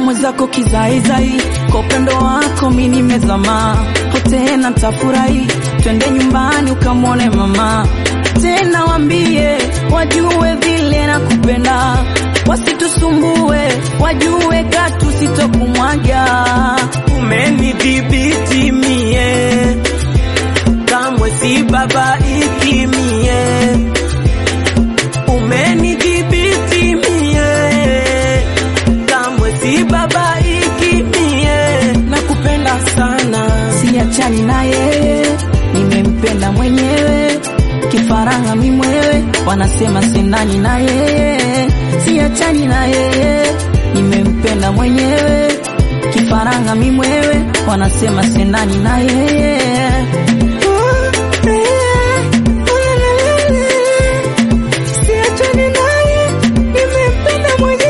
mwenzako kizaizai, kwa upendo wako mi nimezama, tena ntafurahi, twende nyumbani ukamwone mama, tena wambie wajue vile nakupenda, wasitusumbue, wajue katu sitokumwaga. Umenidhibiti mie, kamwe si babaiki mie. Umenidhibiti mie, kamwe si babaiki mie. Nakupenda sana, siachani na yeye, nimempenda mwenyewe, kifaranga mimwewe, wanasema sendani na yeye, siachani na yeye, nimempenda mwenyewe, kifaranga mimwewe, wanasema sendani na yeye. Siachani naye, nimempenda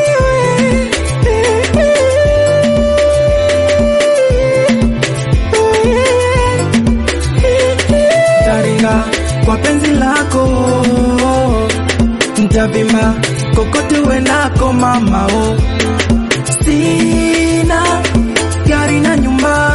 mwenyewe. taringa kwa penzi lako, ntavima kokote uendako mama o. Sina gari na nyumba,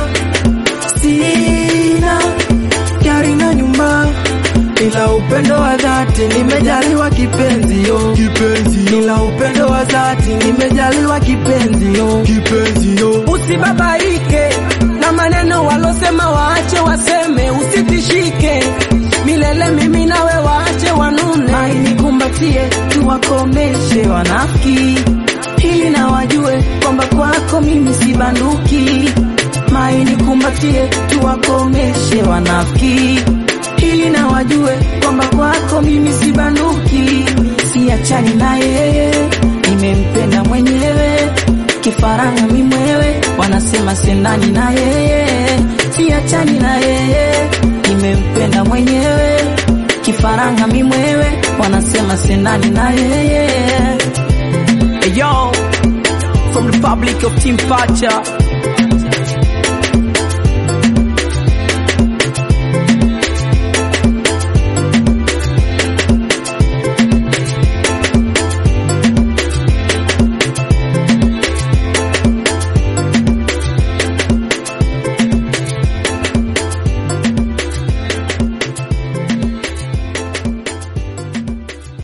sina gari na nyumba, ila upendo wa dhati nimejaliwa kipenzi yo, kipenzi yo. Ila upendo wa dhati nimejaliwa kipenzi yo, kipenzi yo. Usibabaike na maneno walosema, waache waseme, usitishike milele, mimi nawe waache wanune. Mai nikumbatie, tuwakomeshe wanafiki, ili na wajue kwamba kwako mimi si banduki. Mai nikumbatie, tuwakomeshe wanafiki, ili na wajue kwamba kwako mimi si banduki. Siachani na yeye, nimempenda mwenyewe, kifaranga mimwewe, wanasema sendani na yeye. Siachani na yeye, nimempenda mwenyewe, kifaranga mimwewe, wanasema sendani na yeye. Hey, yo, from the public of Team Pacha,